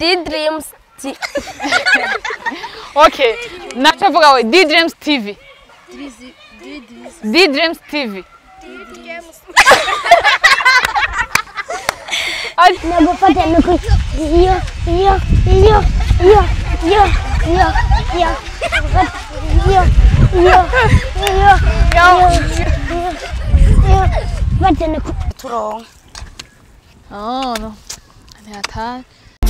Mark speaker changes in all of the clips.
Speaker 1: D-Dreams T-
Speaker 2: okay nacho vuga we D Dreams TV D Dreams TV Ati-
Speaker 1: nagufata nuku iyo iyo iyo iyo iyo iyo iyo iyo iyo iyo iyo fata nuku turonka
Speaker 2: Oh, no. Ni hatari.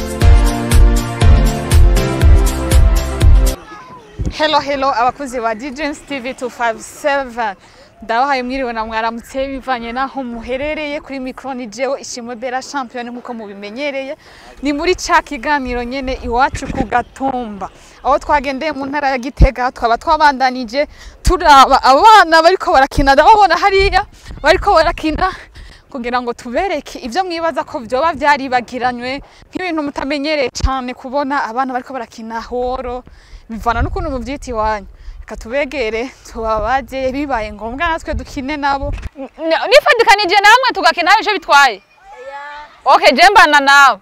Speaker 2: Hello, hello, abakuzi ba DJs TV 257. Ndabahaye mwiriwe na mwaramutse bivanye naho muherereye kuri micro ni jewe ishimwe Bella Champion nkuko mubimenyereye. Ni muri ca kiganiro nyene iwacu ku Gatumba. Aho twagendeye mu ntara ya Gitega twaba twabandanije turaba abana bariko barakina ndababona hariya bariko barakina kugira ngo tubereke ibyo mwibaza ko byoba byaribagiranywe nk'ibintu mutamenyereye cyane kubona abana bariko barakina horo bivana n'ukuntu mubyita iwanyu reka tubegere tubabaze bibaye ngombwa natwe dukine nabo N- nifadikanije namwe tugakina hari icyo bitwaye okay je mbana nawe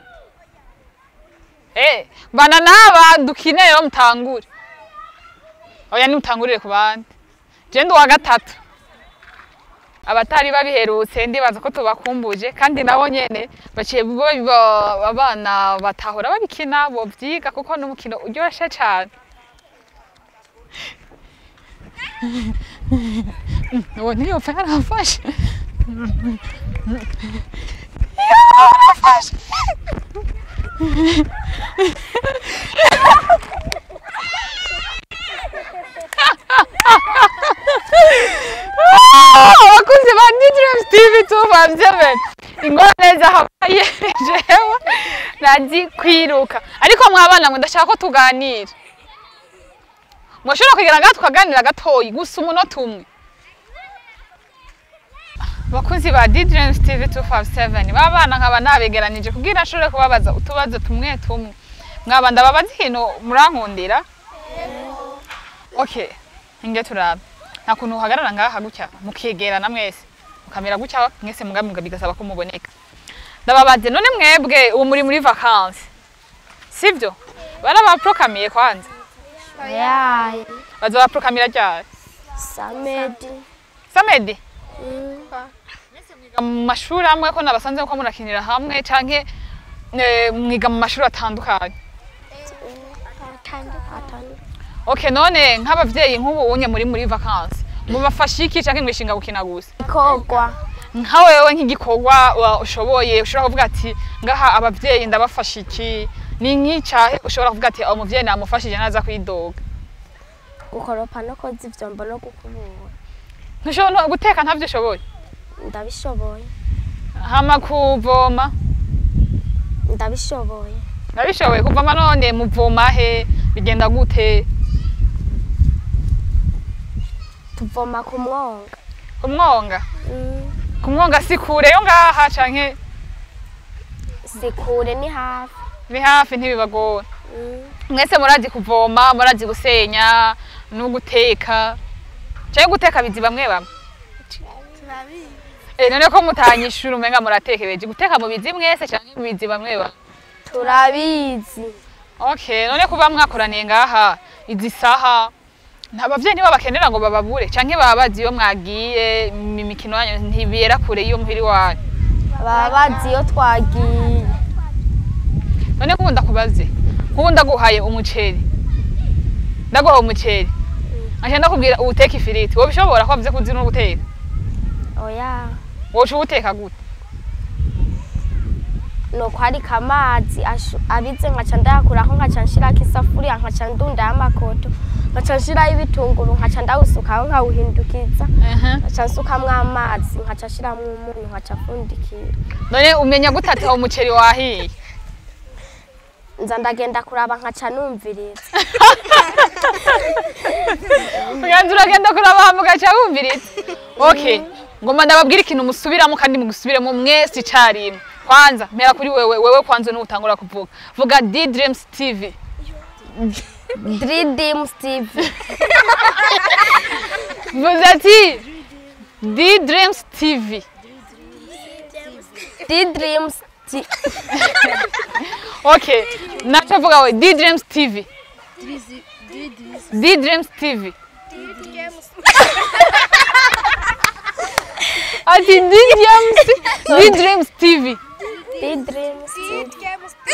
Speaker 2: eh mbana naba dukine rero mutangure oya nimutangurire ku bandi je ndi uwa gatatu abatari babiherutse ndibaza ko tubakumbuje kandi nabo nyene baciye bo- bo- abana batahora babikina bovyiga kuko n'umukino uryoshe cane uwo ntiyopfa yarafashe yarafashe abakunzi ba Dreams TV 257 ingorane zahabaye jewe nazi kwiruka ariko mwabana ngo ndashaka ko tuganira mwashobora kugira ngaha tukaganira gatoyi gusa umunota umwe bakunzi ba Dreams TV 257 babana nkaba nabegeranije kugira nshobore kubabaza utubazo tumwe tumwe mwaba ndababaza ikintu murankundira okay inge turabe nta kuntu uhagarara ngaha gutya mukegerana mwese mukamera gutya mwese mugamibwa bigasaba ko muboneka ndababaze none mwebwe ubu muri muri vacances sivyo barabaprokamiye kwanza
Speaker 1: yayi
Speaker 2: baza baprokamira ryari
Speaker 1: samedi
Speaker 2: samedi mwiga mu mashuri amwe ko nabasanze ko murakinira hamwe canke eh, mwiga mu mashuri atandukanye okay none nk'abavyeyi nk'ubu unye muri muri vacances mubafasha iki canke mwishinga gukina gusa
Speaker 1: ikogwa
Speaker 2: nka wewe nk'igikorwa wa- ushoboye ushobora kuvuga ati ngaha abavyeyi ndabafasha iki ni nk'icahe ushobora kuvuga ati uwo muvyeyi namufashije naza kwidoga
Speaker 1: gukoropa no koza ivyombo no gukubura
Speaker 2: ntushobora no- guteka ntavyo ushoboye
Speaker 1: ndabishoboye
Speaker 2: hama kuvoma
Speaker 1: ndabishoboye
Speaker 2: ndabishoboye kuvoma none muvoma he bigenda gute
Speaker 1: tuvoma ku mwonga
Speaker 2: kumwonga
Speaker 1: Mm,
Speaker 2: kumwonga si kure yo ngaha canke
Speaker 1: si kure ni hafi
Speaker 2: ni hafi ntibibagora
Speaker 1: Mm,
Speaker 2: mwese murazi kuvoma murazi gusenya no guteka canke guteka bizi bamwe bamwe Eh, none ko mutanyishura umenga muratekereje guteka mu bizi mwese canke mu bizi bamwe bamwe
Speaker 1: turabizi
Speaker 2: okay none kuba mwakoraniye ngaha izi saha nta bavyeyi ntibabakenera ngo bababure canke baba bazi iyo mwagiye mu mikino yanyu ntibera kure iyo muhiri wanyu
Speaker 1: baba bazi iyo twagiye
Speaker 2: none kubu ndakubaze kubu ndaguhaye umuceri ndaguhaye umuceri nkaca ndakubwira uwuteka ifiriti wowe bishobora ko wavuze ko uzi no guteka
Speaker 1: oya
Speaker 2: woca uwuteka gute
Speaker 1: nuko harika amazi ashu- abize nkaca ndayakuraho nkaca nshirako isafuriya nkaca ndundaho amakoto nkaca nshiraho ibitunguru nkaca ndawusukaho nkawuhindukiza nkaca nsukamwo amazi nkaca nshiramo umunyu nkaca apfundikira
Speaker 2: none umenya gute ati uwo muceri wahiye
Speaker 1: nza ndagenda kuraba nkaca numviriza
Speaker 2: uganza uragenda kuraba hama ugaca wumviriza okay ngoma ndababwira ikintu musubiramo kandi mugusubiremo mwese icarimwe kwanza mpera kuri wewe wewe kwanza n'utangura kuvuga vuga D Dreams TV
Speaker 1: Dream Steve
Speaker 2: vuze ati D Dreams TV
Speaker 1: D Dream Steve
Speaker 2: okay naco vuga we d dreams tv d dreams tv ati d dreams d dreams tv
Speaker 1: D-Dreams TV.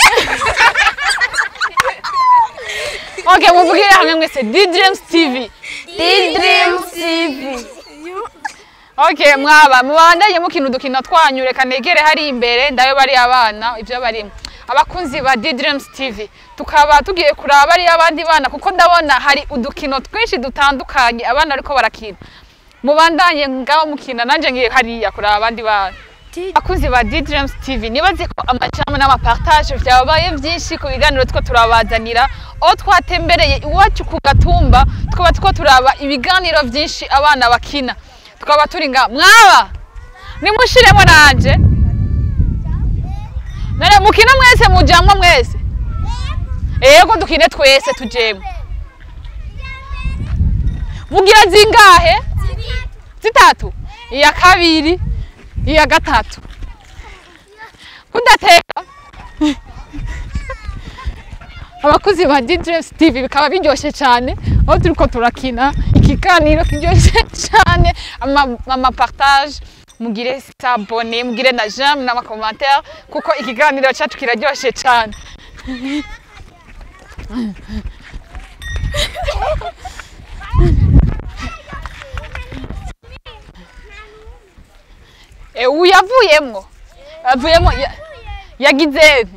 Speaker 2: okay muvugire hamwe mwese d dreams tv
Speaker 1: D-Dreams TV.
Speaker 2: okay mwaba mubandanye mukina udukino twanyu reka negere hari imbere ndayo bari abana ibyo barimo abakunzi ba D Dreams TV tukaba tugiye kuraba ari abandi bana kuko ndabona hari udukino twinshi dutandukanye abana ariko barakina mubandanye ngaho mukina nanje ngiye hariya kuraba abandi bana abakunzi ba D Dreams TV nibaze ko amajambo n'amapartage vyabaye vyinshi ku biganiro two turabazanira aho twatembereye iwacu ku gatumba tukaba two turaba ibiganiro vyinshi abana bakina tukaba turi nga mwaba nimushiremo nanje none mukina mwese mujamwo mwese ego dukine twese tujemwo mugira zingahe zitatu iya kabiri iya gatatu kudateka abakozi ba DJs TV bikaba biryoshye cyane aho turiko turakina ikiganiro kiryoshye cyane ama, ama partage mugire sabone mugire na j'aime n'ama commentaire kuko ikiganiro cyacu kiraryoshye cyane e uyu yavuyemwo yavuyemwo ya- yagize nti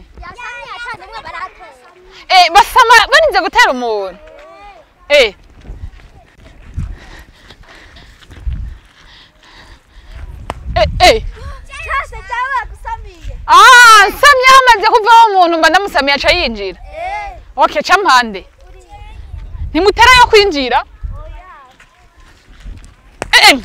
Speaker 2: Eh, basama barinze gutera umuntu Eh. Eh, eh. Ah, samye hamaze kuvaho umuntu mba ndamusamiye aca yinjira okay ca mpande ntimutera yo kwinjira Eh, eh.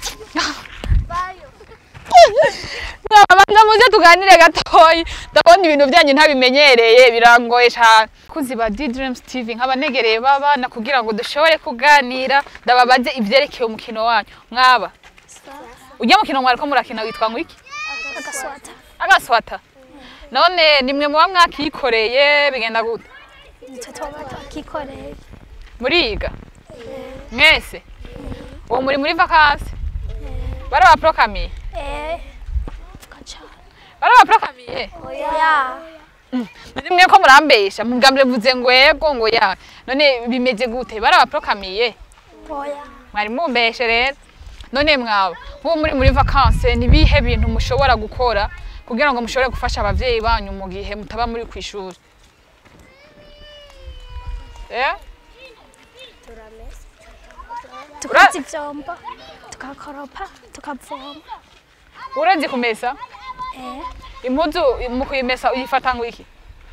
Speaker 2: Nabanza muze tuganire gatoyi ndabona ibintu byanyu ntabimenyereye birangoye cyane kuzi ba D Dreams TV nk'abanegereye babana kugira ngo dushobore kuganira ndababaze ivyerekeye umukino wanyu mwaba ujya mukino mwariko murakina witwa ngo iki
Speaker 1: Agaswata.
Speaker 2: agaswata none nimwe muba mwakikoreye bigenda gute
Speaker 1: Nitwe twaba twakikoreye.
Speaker 2: muriga mwese uwo muri muri vakansi barabaprokamiye
Speaker 1: Eh. Vuga cyane.
Speaker 2: barabaprokamiye
Speaker 1: Oya.
Speaker 2: rimwe ko murambesha mugambire vuze ngo yego ngo ya none bimeze gute barabaprokamiye
Speaker 1: Oya.
Speaker 2: mwari mumbeshe rero none mwaba nk'ubu muri muri vakanse ni bihe bintu mushobora gukora kugira ngo mushobore gufasha abavyeyi banyu mu gihe mutaba muri ku ishuri eh?
Speaker 1: Tukoza ivyombo. Tukakoropa. Tukavoma.
Speaker 2: urazi kumesa
Speaker 1: Eh.
Speaker 2: impuzu mu kuyimesa uyifata ngo iki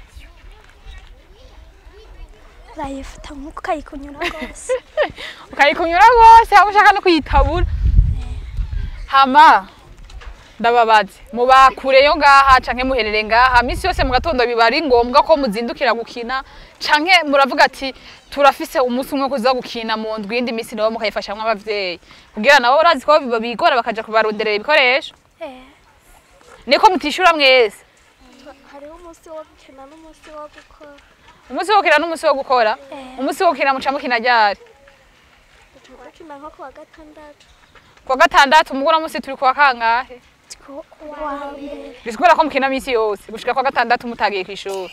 Speaker 1: Urayifata nk'uko ukayikunyura rwose.
Speaker 2: ukayikunyura rwose aho ushaka no kuyitabura hama ndababaze muba kure yo ngaha canke muherere ngaha misi yose mu gatondo biba ari ngombwa ko muzindukira gukina canke muravuga ati turafise umunsi umwe wo kuza gukina mu ndwi indi misi nabo mukayifashamwo abavyeyi kugira nabo urazi ko biba bigora bakaja kubaronderera ibikoresho
Speaker 1: Eh.
Speaker 2: niko mutishura mwese
Speaker 1: Hariho umunsi wo gukina n'umunsi wo gukora.
Speaker 2: umunsi wo gukina n'umunsi wo gukora
Speaker 1: Eh.
Speaker 2: umunsi wo gukina muca mukina ryari
Speaker 1: Tukina nko kuwa gatandatu.
Speaker 2: kuwa gatandatu mugura munsi turi kuwa kangahe
Speaker 1: Kuwa mbere.
Speaker 2: bisigura ko mukina misi yose gushika kwa gatandatu mutagiye kw'ishuri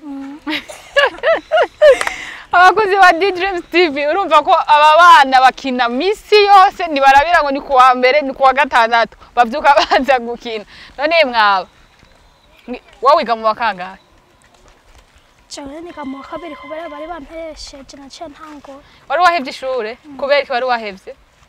Speaker 2: abakozi ba D-Dreams TV urumva ko aba bana bakina misi yose ntibarabira ngo ni kuwa mbere ni kuwa gatandatu bavyuka baza gukina none mwaba Ngi- wowe wiga mu wa kangahe
Speaker 1: Jewe niga mu wa kabiri kubera bari bampesheje naciye ntangura.
Speaker 2: wari wahevye ishure kubera iki wari wahevye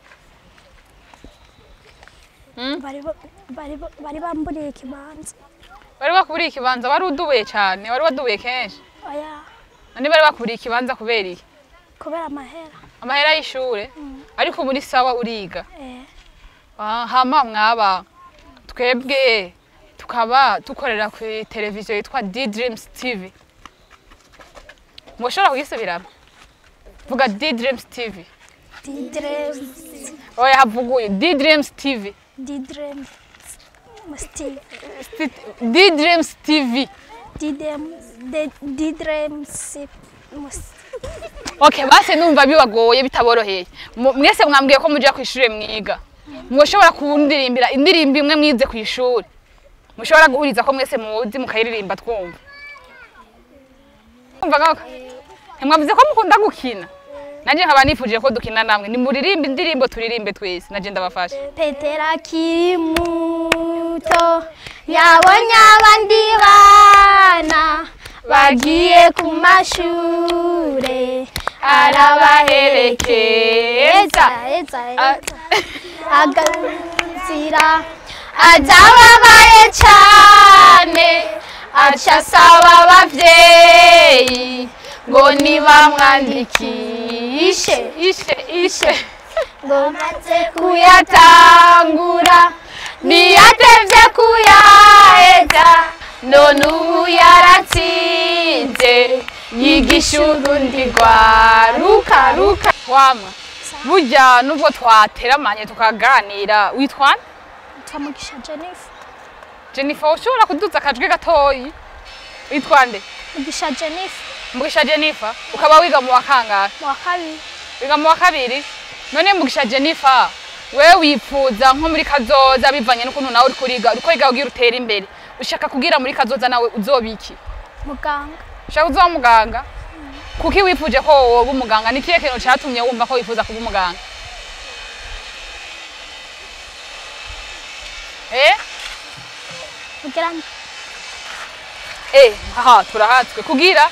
Speaker 1: Bari ba- bari ba- bari bamburiye ikibanza.
Speaker 2: wari wakuburiye ikibanza wari udubuye cane wari wadubuye kenshi
Speaker 1: Oya.
Speaker 2: none bari bakuburiye ikibanza kubera iki
Speaker 1: Kubera amahera.
Speaker 2: amahera y'ishure ariko muri sawa uriga
Speaker 1: Eh.
Speaker 2: Ah, hama mwaba twebwe tukaba dukorera ku televiziyo yitwa D Dreams TV mushobora kugisubiramo vuga D Dreams TV
Speaker 1: D-Dreams.
Speaker 2: oya havuguye D Dreams TV
Speaker 1: D-Dreams. Steve.
Speaker 2: D Dreams TV
Speaker 3: didremusi
Speaker 2: okay base numva bibagoye bitaboroheye Mu- mwese mwambwiye ko muja ku ishure mwiga mwoshobora kundirimbira indirimbo imwe mwize ku ishuri mushobora guhuriza ko mwese muzi mukayiririmba twumva umva ngako ntimwavuze ko mukunda gukina nanje nkaba nifuje ko dukina namwe nimuririmbe indirimbo turirimbe twese naje ndabafasha
Speaker 3: petero akiri muto yabonye abandi bana bagiye ku mashure arabaherekeza eza, eza. aganzira azababaye cane aca asaba abavyeyi ngo nibamwandikishe
Speaker 2: ishe ishe
Speaker 3: ngo maze kuyatangura ntiyatevye kuyaheza none ubu yaratsinze yigisha urundi rwaruka ruka
Speaker 2: wama burya nubwo twateramanye tukaganira witwa nde?
Speaker 3: twamugisha jennifer
Speaker 2: jennifer ushobora kuduza akajwi gatoyi witwa nde
Speaker 3: mugisha jennifer
Speaker 2: mugisha jennifer ukaba wiga mu wa kangahe
Speaker 3: mu wa kabiri
Speaker 2: wiga mu wa kabiri none mugisha jennifer wewe wipfuza nko muri kazoza bivanye n'ukuntu nawe uri kuriga uri kuriga kugira utere imbere ushaka kugira muri kazoza nawe uzoba iki
Speaker 3: muganga
Speaker 2: ushaka uzoba muganga kuki wifuje ko woba umuganga ni kihe kintu catumye wumva ko wifuza kuba umuganga eh
Speaker 3: kugira ngo
Speaker 2: Eh, aha turahatswe kugira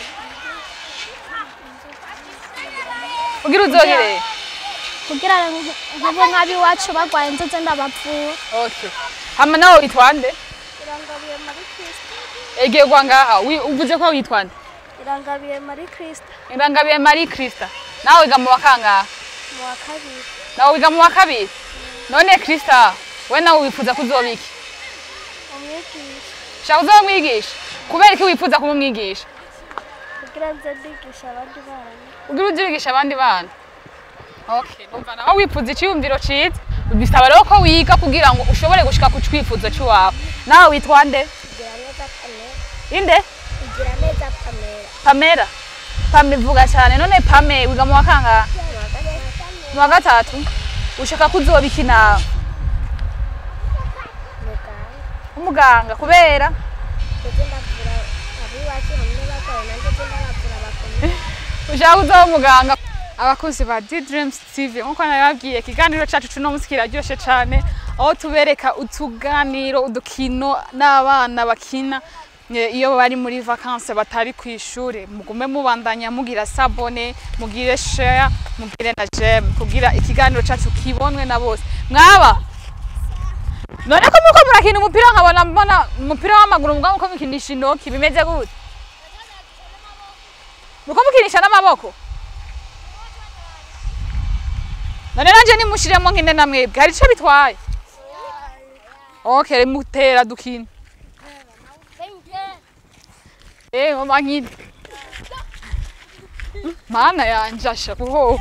Speaker 2: kugira uzohere
Speaker 3: kugira ngo nk'abo nk'ab'iwacu barwaye inzozi ndabavura
Speaker 2: okay hama nawe witwa nde
Speaker 1: irangabiye muri kirisita
Speaker 2: egerwa ngaha wi- uvuze ko witwa nde
Speaker 1: irangabiye muri kirisita
Speaker 2: irangabiye marie krista nawe wiga mu wa kangaha
Speaker 1: mu wa kabiri
Speaker 2: nawe wiga mu wa kabiri none krista we nawe wifuza ko uzoba iki
Speaker 1: umwigisha
Speaker 2: shaka uzoba umwigisha kubera iki wifuza kuba umwigisha
Speaker 1: kugira nze ndigisha abandi bana
Speaker 2: ugira uje wigisha abandi bana okay numva nawe wifuza icyiyumviro ciza bisaba rero ko wiga kugira ngo ushobore gushika ku cyifuzo cy'iwawe nawe witwa nde
Speaker 1: kugira neza pamela
Speaker 2: inde
Speaker 1: kugira neza pamela
Speaker 2: pamela pame vuga cyane none pame wiga mu wa kangahe mu wa gatatu ushaka ko uzoba iki nawe
Speaker 1: muganga
Speaker 2: umuganga kubera
Speaker 1: ndetse ndavura abiwacu hamwe barwaye nanjye nze ndabavura bakomeye
Speaker 2: ushaka uzoba umuganga abakozi ba D-Dreams TV nkuko nababwiye ikiganiro cyacu cuno munsi kiraryoshe cyane aho tubereka utuganiro udukino n'abana bakina eh, iyo bari muri vacances batari ku ishuri mugume mubandanya mugira sabone mugire share mugire na j'aime kugira ikiganiro cyacu kibonwe na bose mwaba none ko muko murakina umupira nkabona mbona umupira w'amaguru mugabo muko mukinisha intoki bimeze gute muko mukinisha n'amaboko none nanje nimushiremo nkine na mwebwe hari ico bitwaye okay mutera dukina eh mama nkine mana yanje asha kuho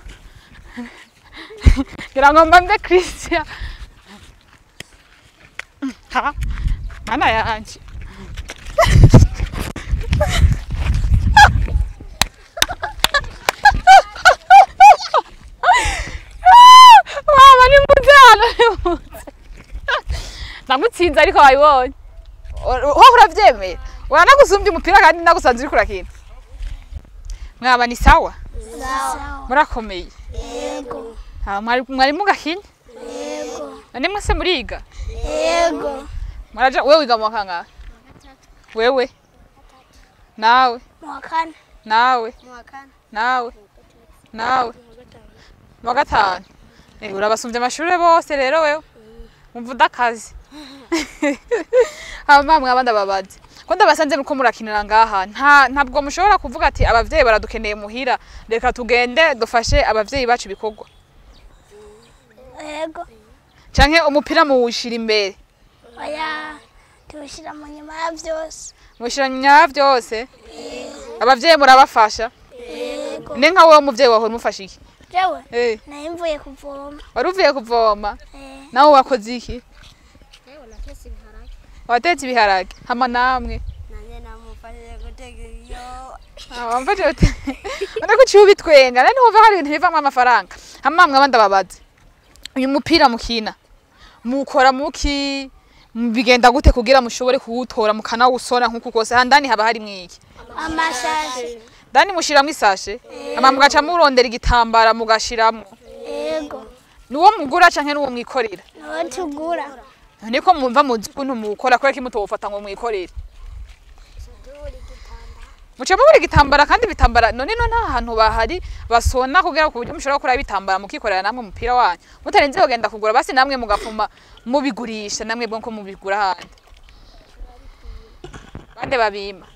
Speaker 2: ngira ngo mbambe Christian ha mana yanje mama ni mutano ni muze ndamutsinze ariko wabibonye wowe uravyemeye uranagusumbya umupira kandi nagusanze uriko urakina mwaba ni sawa murakomeye
Speaker 3: yego
Speaker 2: Ah, mwari mwari mugakinya
Speaker 3: yego
Speaker 2: none mwese muriga
Speaker 3: yego
Speaker 2: muraja wewe wiga mu wa kangahe wewe nawe
Speaker 3: mu wa kane
Speaker 2: nawe
Speaker 1: mu wa kane
Speaker 2: nawe nawe mu wa gatanu Eh, urabasumbya amashuri bose rero wewe umva udakazi hama mwaba ndababazi ko ndabasanze muko murakinira ngaha nta ntabwo mushobora kuvuga ati abavyeyi baradukeneye muhira reka tugende dufashe abavyeyi bacu ibikorwa
Speaker 3: yego
Speaker 2: canke umupira muwushira imbere
Speaker 3: oya tuwushyira mu nyuma ya byose
Speaker 2: mushira nyuma vyose abavyeyi murabafasha
Speaker 3: yego
Speaker 2: ne nka wewe umuvyeyi wawe umufasha iki
Speaker 3: jewe
Speaker 2: Eh,
Speaker 3: nari mvuye kuvoma
Speaker 2: wari uvuye kuvoma
Speaker 3: Eh,
Speaker 2: nawe wakoze iki
Speaker 1: yewe natetse ibiharage
Speaker 2: watetse ibiharage hama namwe
Speaker 1: nanjye
Speaker 2: wamva jote urabona ko uciye ubitwenga nani wumva hari ibintu bivamo amafaranga hamamwe abandi ababazi uyu mupira mukina mukora muki bigenda gute kugira mushobore kuwutora mukanawusona nk'uku kose handani haba hari mwiki
Speaker 3: amashashi
Speaker 2: dani mushiramwo isashe ama mugaca murondera igitambara mugashiramo
Speaker 3: yego
Speaker 2: niwo mugura canke niwo mwikorera
Speaker 3: niwo tugura
Speaker 2: niko mwumva muzi ukuntu muwukora kubera ko mutowufata ngo mwikorere muca mubura igitambara kandi ibitambara none no nta hantu bahari basona kugira ku buryo mushobora gukora ibitambara mukikorera namwe umupira wanyu mutarenze kugenda kugura basi namwe mugapfuma mubigurisha namwe bwo ko mubigura ahandi bande babima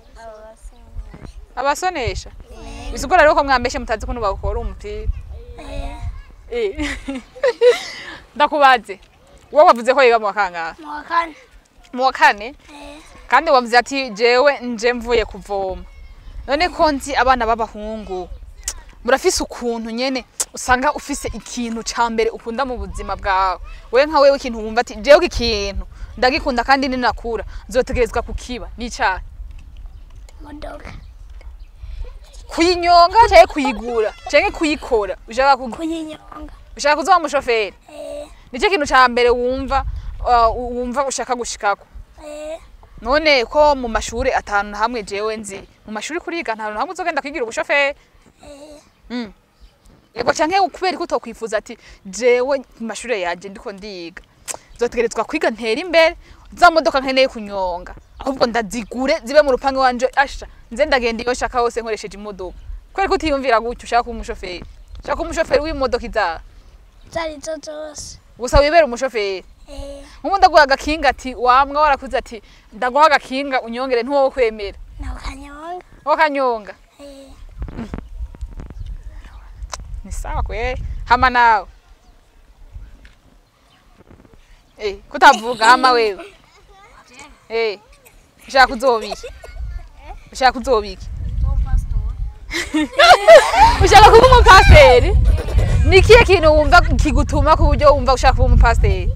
Speaker 2: abasonesha bisigura rero ko mwambeshe mutazi ukuntu bakora umupira Eh. ndakubaze wowe wavuze ko yiga mu wa kangahe
Speaker 3: mu wa kane
Speaker 2: mu wa kane kandi wavuze ati jewe nje mvuye kuvoma none ko nzi abana b'abahungu murafise ukuntu nyene usanga ufise ikintu ca mbere ukunda mu buzima bwawe wewe nka wewe ikintu wumva ati jewe iki kintu ndagikunda kandi ninakura nzotegerezwa kukiba n'icaha
Speaker 3: imodoka
Speaker 2: kuyinyonga canke kuyigura canke kuyikora ushaka ku-
Speaker 3: kuyinyonga
Speaker 2: ushaka kuzoba umushoferi
Speaker 3: Eh,
Speaker 2: nicyo kintu ca mbere wumva uh, wumva ushaka gushikako
Speaker 3: eh,
Speaker 2: none ko mu mashuri atanu na hamwe jewe nzi mu mashuri kuriga nta hantu hamwe uzogenda kwigira ubushoferi Mm. yego canke kubera ko utokwifuza ati jewe mu mashuri yanje ndiko ndiga zotegerezwa kwiga ntera imbere za modoka nkeneye kunyonga ahubwo ndazigure zibe mu rupangu wanje asha nze ndagenda iyo nshaka hose nkoresheje imodoka kubera ko utiyumvira gutyo ushaka kuba umushoferi ushaka kuba umushoferi w'imodoka izaha
Speaker 3: zari zo zose
Speaker 2: gusa wibera umushoferi
Speaker 3: Eh,
Speaker 2: nk'ubu ndaguha agakinga ati wamwa warakuze ati ndaguha agakinga unyongere ntuwowe kwemera
Speaker 3: na kanyonga
Speaker 2: wakanyonga
Speaker 3: Eh,
Speaker 2: ni sawa kwe hama nawe eh kutavuga hama wewe eh ushaka kuzobiki ushaka kuzobiki ushaka kuba umupasiteri ni ikihe kintu wumva kigutuma ku buryo wumva ushaka kuba umupasiteri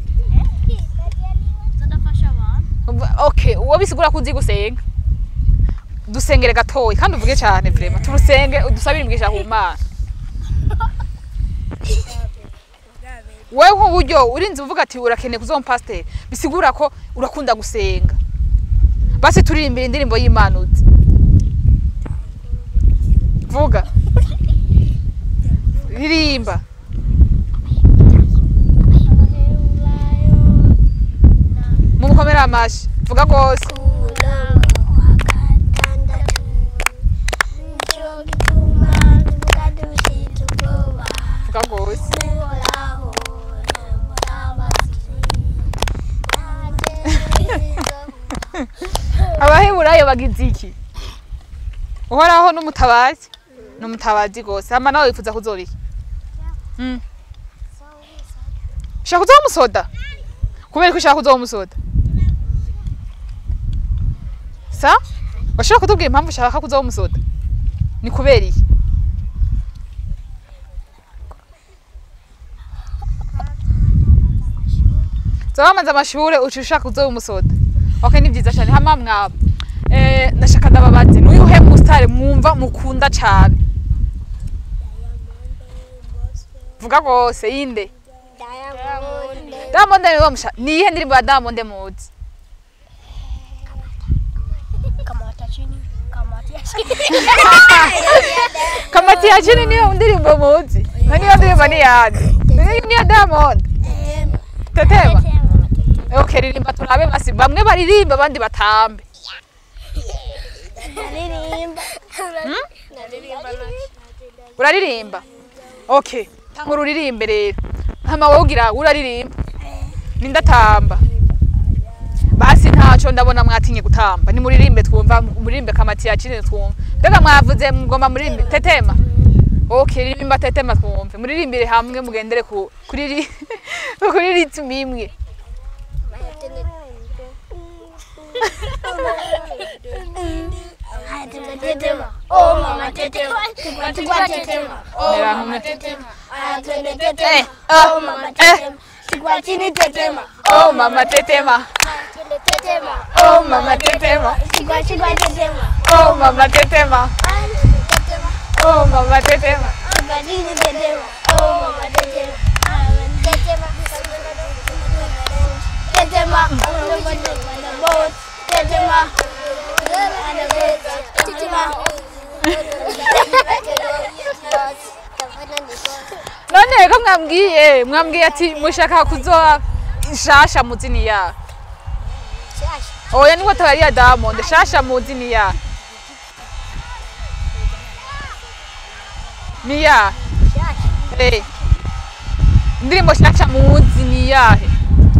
Speaker 2: Umva- okay uwo bisigura ko uzi gusenga dusengere gatoya kandi uvuge cyane vrema turusenge udusabire imigisha ku mana wewe nk'uburyo urinze uvuga ati urakeneye kuzoba umupasiteri bisigura ko urakunda gusenga basi turirimbira indirimbo y'imana uzi vuga ririmba mumukomere amashi vuga rwose
Speaker 3: umurango wa gatandatu nicyo gituma tuvuga dufite ubwoba
Speaker 2: vuga rwose
Speaker 3: uhoraho
Speaker 2: abaheburayo bagize iki uhoraho n'umutabazi n'umutabazi rwose hama nawe wifuza kuzoba iki Mm. ushaka kuzoba umusoda kubera ko ushaka kuzoba umusoda sa washobora kutubwira impamvu ushaka kuzoba umusoda ni kubera iki zoba wamaze amashure uca ushaka kuzoba umusoda okay ni vyiza cyane hama mwaba eh ndashaka ndababazi n'uyu he mustare mwumva mukunda cyane vuga rwose yinde Diamond ni wa musha ni ihe ndirimbo ya Diamond muzi kamati ya chini niyo ndirimbo muzi na niyo ndirimbo ni yandi niyo niyo Diamond tetema okay ririmba turabe basi bamwe baririmba abandi batambe uraririmba okay tanga ururirimbe rero hama wowe ugira uraririmba nindatamba basi ntaco ndabona mwatinye gutamba ni muririmbe twumva muririmbe kamati ya chini twumva mbega mwavuze mugomba muririmbe tetema okay ririmba tetema twumve muririmbire hamwe mugendere ku kuri ri- kuri ritmu imwe
Speaker 3: Tetema, oh mama tetema, tukwa tukwa tetema, oh
Speaker 2: Mera
Speaker 3: mama
Speaker 2: hamwe.
Speaker 3: tetema, aya twende
Speaker 2: Eh,
Speaker 3: tetema,
Speaker 2: ah,
Speaker 3: oh mama
Speaker 2: eh.
Speaker 3: tetema, tukwa chini tetema,
Speaker 2: oh mama tetema
Speaker 3: twende tetema,
Speaker 2: oh oh mama tetema
Speaker 3: Chigwa chigwa tetema.
Speaker 2: oh mama tetema oh mama tetema
Speaker 3: Chigwa chigwa tetema. Oh mama tetema. Tetema. Tetema. Tetema. Tetema.
Speaker 2: none ko mwambwiye mwambwiye ati mushaka kuzoa shasha muzini ya oya niko tabari ya diamond shasha muzini ya niya eh indirimbo shasha muzi ni yahe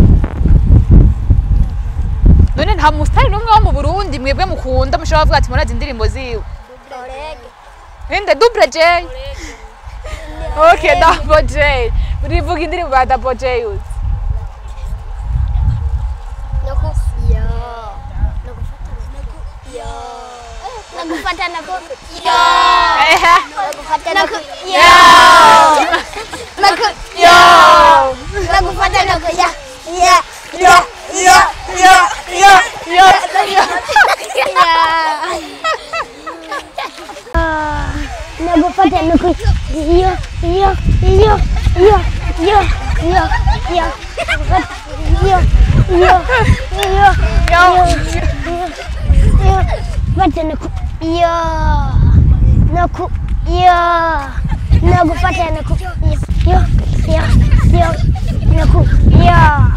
Speaker 2: none nta musitari n'umwe wo mu burundi mwebwe mukunda mushobora kuvuga ati murazi indirimbo ziwe inde double j okay double j urivuga indirimbo ya double j uzi
Speaker 3: Nakufata nako.
Speaker 2: ehe
Speaker 3: Nakufata nako. Nako.
Speaker 2: yo
Speaker 3: Nakufata nako. Ya.
Speaker 2: yo yo yo yo yo
Speaker 3: Nakufata nako. Yo yo yo yo yo yo yo. Yo yo yo
Speaker 2: yo
Speaker 3: yo. Fata naku. Yo. Naku. Yo. Nakufata naku. Yo yo yo. Naku. Yo.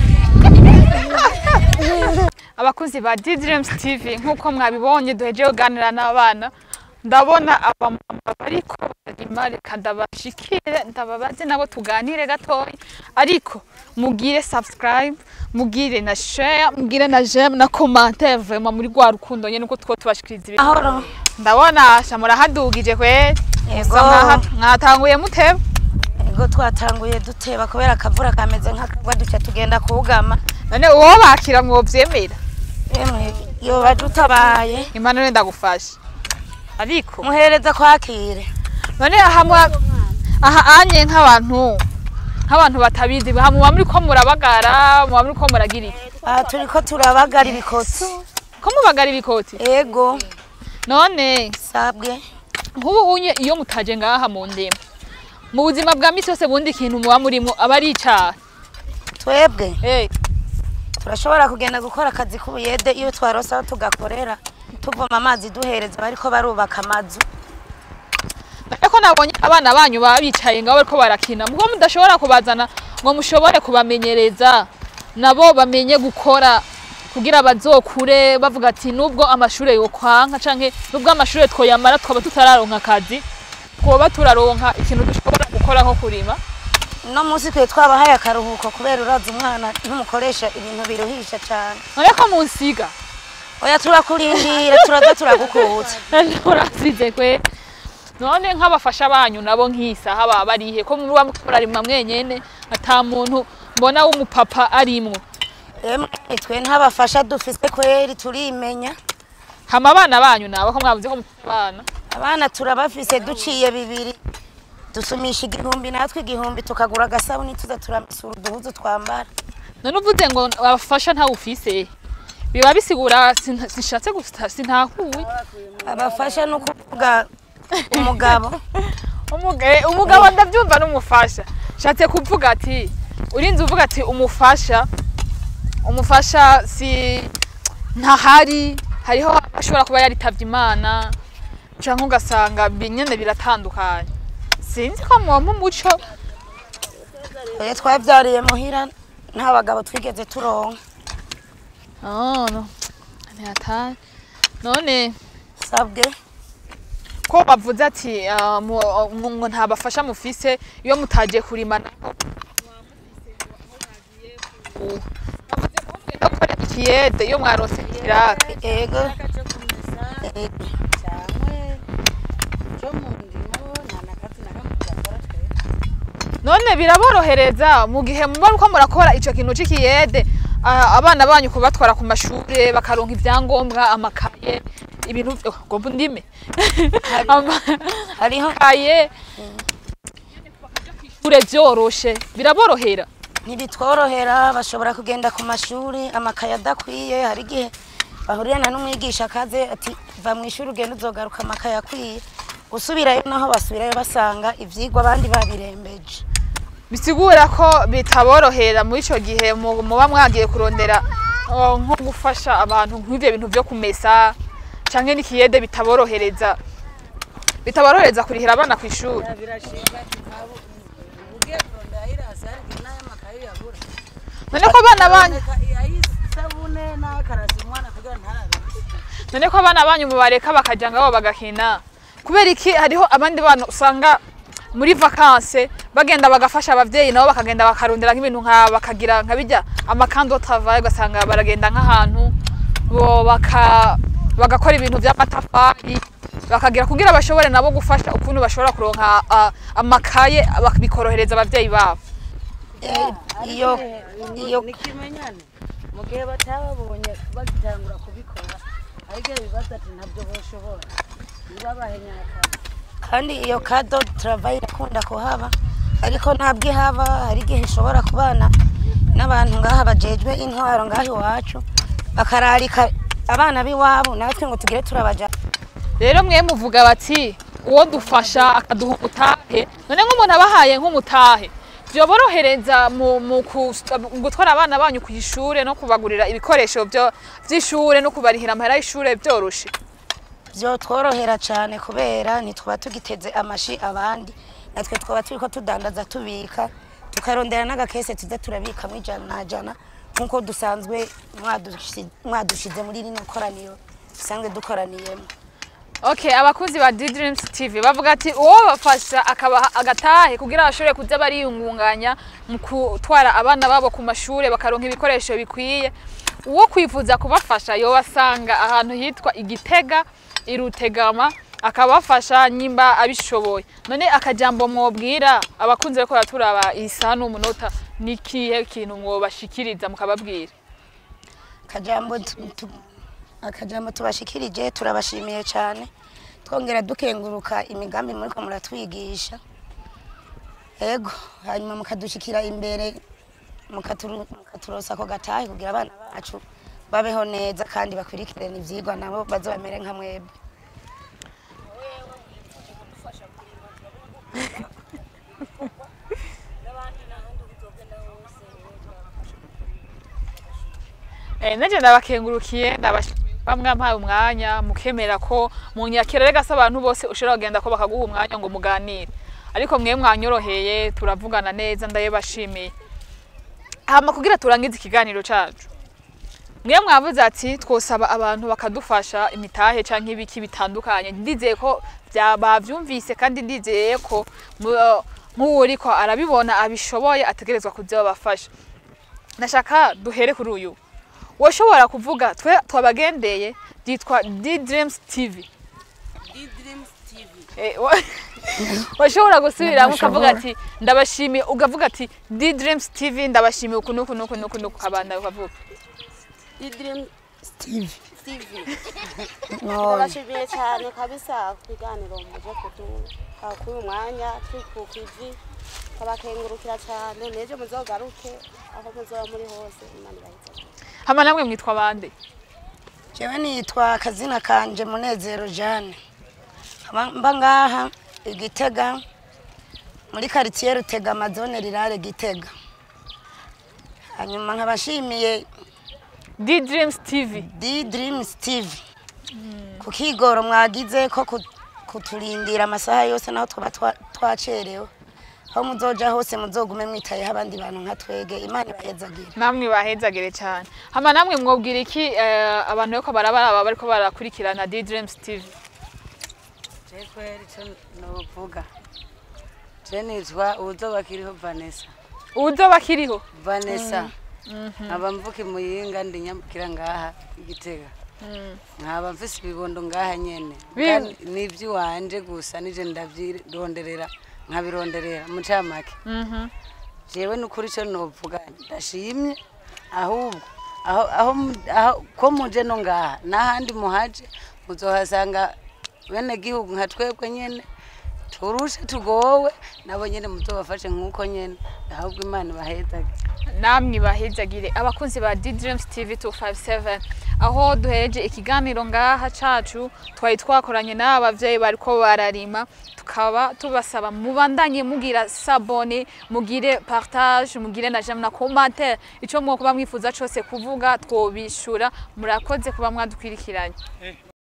Speaker 2: abakunzi ba D-Dreams TV nk'uko mwabibonye duhejeje kuganira n'abana ndabona abamama bariko barima reka ndabashikire ndababaze nabo tuganire gatoya ariko mugire subscribe mugire na share mugire na j'aime na commentaire vraiment muri rwa rukundo nyene uko two tubashikiriza ibintu
Speaker 4: Ahoro.
Speaker 2: ndabona sha murahadugije kweri
Speaker 4: Yego.
Speaker 2: Musa mwaha- mwatanguye muteba
Speaker 4: Ego twatanguye duteba kubera akavura kameze nk'akagwa duca tugenda kugama.
Speaker 2: none uwo bakira mwovyemera
Speaker 4: Emwe yoba dutabaye.
Speaker 2: imana none ndagufasha ariko
Speaker 4: Muhereza kwakire.
Speaker 2: none aha mwa- aha anye nk'abantu nk'abantu batabizi aha muba muri ko murabagara muba muri ko muragira iki
Speaker 4: Aha turiko turabagara ibikotsi.
Speaker 2: ko mubagara ibikoti
Speaker 4: Ego.
Speaker 2: none
Speaker 4: Sabwe.
Speaker 2: nk'ubu unye iyo mutaje ngaha mu ndema mu buzima bwa misi yose bundi ikintu muba murimo aba ari icaha
Speaker 4: Twebwe
Speaker 2: Eh,
Speaker 4: turashobora kugenda gukora akazi k'ubuyede iyo twarose aho tugakorera. Tuvoma amazi duhereza bariko barubaka amazu.
Speaker 2: ariko nabonye abana banyu baba bicaye ngaho bariko barakina mubwo mudashobora kubazana ngo mushobore kubamenyereza nabo bamenye gukora kugira bazokure bavuga ati nubwo amashure yokwanka canke nubwo amashure twoyamara twaba tutararonka akazi twoba turaronka ikintu dushobora gukora nko kurima
Speaker 4: No musi twe twabahaye akaruhuko kubera uraza umwana ntumukoresha ibintu biruhisha cane.
Speaker 2: none ko munsiga
Speaker 4: Oya turakurindira turaza turagukutsa.
Speaker 2: urasize kwe none nk'abafasha banyu nabo nk'isaha baba barihe ko muba murarimwa mwenyene ata muntu mbona w'umupapa arimwo
Speaker 4: Emwe twe ntabafasha dufise kweri turimenya.
Speaker 2: hama abana banyu nabo ko mwavuze ko mufite abana
Speaker 4: Abana turabafise duciye bibiri. Dusumisha igihumbi natwe igihumbi tukagura agasabuni tuza turamesura uduhuzu twambara.
Speaker 2: none uvuze ngo abafasha ntawe ufise biba bisigura sin- sinshatse gusa sintahuye
Speaker 4: Abafasha no kuvuga umugabo.
Speaker 2: Umuga- umugabo ndabyumva n'umufasha nshatse kuvuga ati urinze uvuga ati umufasha umufasha si ntahari hariho ashobora kuba yaritavye imana canke ugasanga binyene biratandukanye sinzi ko mwompa umuco
Speaker 4: Oya twavyariye muhira nta bagabo twigeze turonka.
Speaker 2: Oh, no. Ntihataye. none
Speaker 4: Sabwe.
Speaker 2: ko bavuze ati ah, mu- mu- ngo nta bafasha mufise iyo mutagiye kurima naho bavuze ko mugenda gukora ikiyede iyo mwarose ikiraka
Speaker 4: Ego.
Speaker 2: none biraborohereza mu gihe muba uko murakora ico kintu c'ikiyede ah, abana banyu kubatwara ku mashure bakaronka ivyangombwa amakaye ibintu vyo- gomba ndime Ama-
Speaker 4: Hariho
Speaker 2: amakaye ishure vyoroshe biraborohera
Speaker 4: ntibitworohera bashobora kugenda ku mashuri amakaye adakwiye hari igihe bahurirana n'umwigisha akaze ati va mu ishuri ugenda uzogaruka amakaye akwiye gusubirayo naho basubirayo basanga ivyigwa abandi babirembeje
Speaker 2: bisigura ko bitaborohera muri ico gihe mu- muba mwagiye kurondera uh, nko gufasha abantu nk'ivyo bintu vyo kumesa canke n'ikiyede bitaborohereza bitaborohereza kurihira abana kw'ishuri
Speaker 5: birashinga ntabwo ugiye kurondera ayirasi ariko n'ay'amakaye yabura
Speaker 2: none ko abana banyu
Speaker 5: ayisabune n'akarasi umwana kugira ntarabe
Speaker 2: none ko abana banyu mubareka bakaja ngabo bagakina kubera iki hariho abandi bana usanga muri vakanse bagenda bagafasha abavyeyi nabo bakagenda bakarondera nk'ibintu nka bakagira nka bijya amakando travail ugasanga baragenda nk'ahantu bo baka bagakora ibintu vy'amatafari bakagira kugira bashobore nabo gufasha ukuntu bashobora kuronka ah, amakaye bak- bikorohereza abavyeyi babo
Speaker 4: Eh, iyo iyo
Speaker 5: ni ikimenyane mu gihe batababonye bagitangura kubikora ariko ibibazo ati ntabyo boshobora ntibabahe nyakare
Speaker 4: kandi iyo kado travail irakunda kuhaba ariko ntabwo ihaba hari igihe ishobora kubana n'abantu ngaha bajejwe intwaro ngaha iwacu bakararika abana b'iwabo natwe ngo tugire turabaja
Speaker 2: rero mwe muvuga bati uwo dufasha akaduha umutahe none nk'umuntu abahaye nk'umutahe byoborohereza mu mu kus- mu gutwara abana banyu ku ishure no kubagurira ibikoresho byo vy'ishure no kubarihira amahera y'ishure byoroshe
Speaker 4: byotworohera cyane kubera ntitwaba tugiteze amashi abandi natwe twaba turi ko tudandaza tubika tukarondera n'agakese tuza turabikamo ijana na jana nk'uko dusanzwe mwadushi- mwadushize muri rino koraniro dusanzwe dukoraniyemo
Speaker 2: Okay, abakuzi ba D-Dreams TV bavuga ati uwo bafasha akabaha agatahe kugira bashobore kuza bariyungunganya mu gutwara abana babo ku mashure bakaronka ibikoresho bikwiye uwo kwifuza kubafasha yobasanga ahantu hitwa igitega irutegama akabafasha nyimba abishoboye none akajambo mwobwira abakunzi bariko baraturaba isaha n'umunota nikihe kintu mwobashikiriza mukababwira
Speaker 4: akajambo tu- tu- akajambo tubashikirije turabashimiye cyane twongera dukenguruka imigambi muriko muratwigisha ego hanyuma mukadushikira imbere mukaturu- mukaturosa ako gatahe kugira abana bacu babeho neza kandi bakurikirane ivyigwa nabo baze bamere nka mwebwe
Speaker 2: Eh, nanje ndabakengurukiye ndabashimiye bamwe mpaye umwanya mukemera ko munyakira rega se abantu bose ushobora kugenda ko bakaguha umwanya ngo muganire ariko mwe mwanyoroheye turavugana neza ndayebashimiye hama kugira turangize ikiganiro cacu mwe mwavuze ati twosaba abantu bakadufasha imitahe canke ibiki bitandukanye ndizeye ko vya- bavyumvise kandi ndizeye ko mu- nk'uwuriko arabibona abishoboye ategerezwa kuza babafasha ndashaka duhere kuri uyu woshobora kuvuga twe twabagendeye byitwa D Dreams TV
Speaker 5: D-Dreams TV
Speaker 2: Eh, wa- washobora gusubiramo ukavuga ati ndabashimiye ukavuga ati D Dreams TV ndabashimiye uku nuku nuku nuku nuku kabanda ukavuga
Speaker 1: D-Dream
Speaker 4: Steve
Speaker 1: TV
Speaker 4: none
Speaker 1: ndabashimiye cyane kabisa ku biganiro muje kuduha kuri uyu mwanya turi ku kivi kabakengurukira cyane n'ejo muzogaruke aho muzoba muri hose imana ibaheze
Speaker 2: hama namwe mwitwa bande
Speaker 4: jewe nitwa akazina kanje munezero jane Nkaba mba ngaha igitega muri karitsiye rutega amazone rirare gitega hanyuma nkabashimiye
Speaker 2: D Dreams TV
Speaker 4: D Dreams TV ku kigoro mwagize ko ku- kuturindira amasaha yose naho twaba twa- twacerewe aho muzoja hose muzogume mwitayeho abandi bantu nka twege imana ibahezagire
Speaker 2: namwe bahezagire cyane hama namwe mwobwira iki eh, abantu bariko barabaraba bariko barakurikirana D Dreams TV
Speaker 5: je kweri ico novuga je nitwa uwuzoba kiriho vanessa
Speaker 2: uzoba kiriho
Speaker 5: vanessa nkaba mvuka imuyinga ndi nyambukira ngaha igitega nkaba mfise ibibondo ngaha nyene
Speaker 2: Bi-
Speaker 5: Kandi ni ivy'iwanje gusa nije ndavyironderera nkabironderera mu camake
Speaker 2: Mhm.
Speaker 5: jewe nukuri ico novuga ndashimye ahubwo aho, aho, mu- aho ko muje no ngaha n'ahandi muhaje muzohasanga bene gihugu nka twebwe nyene turushe tugowe nabo nyene muzobafashe nk'uko nyene ahubwo imana ibahezage
Speaker 2: namwe bahezagire abakunzi ba D-Dreams TV 257 aho duhereje ikiganiro ngaha cacu twari twakoranye n'aba bavyeyi bariko bararima tukaba tubasaba mubandanye mugira sabone mugire partage mugire na j'aime na commentaire ico mwokuba mwifuza cose kuvuga twobishura murakoze kuba mwadukwirikiranye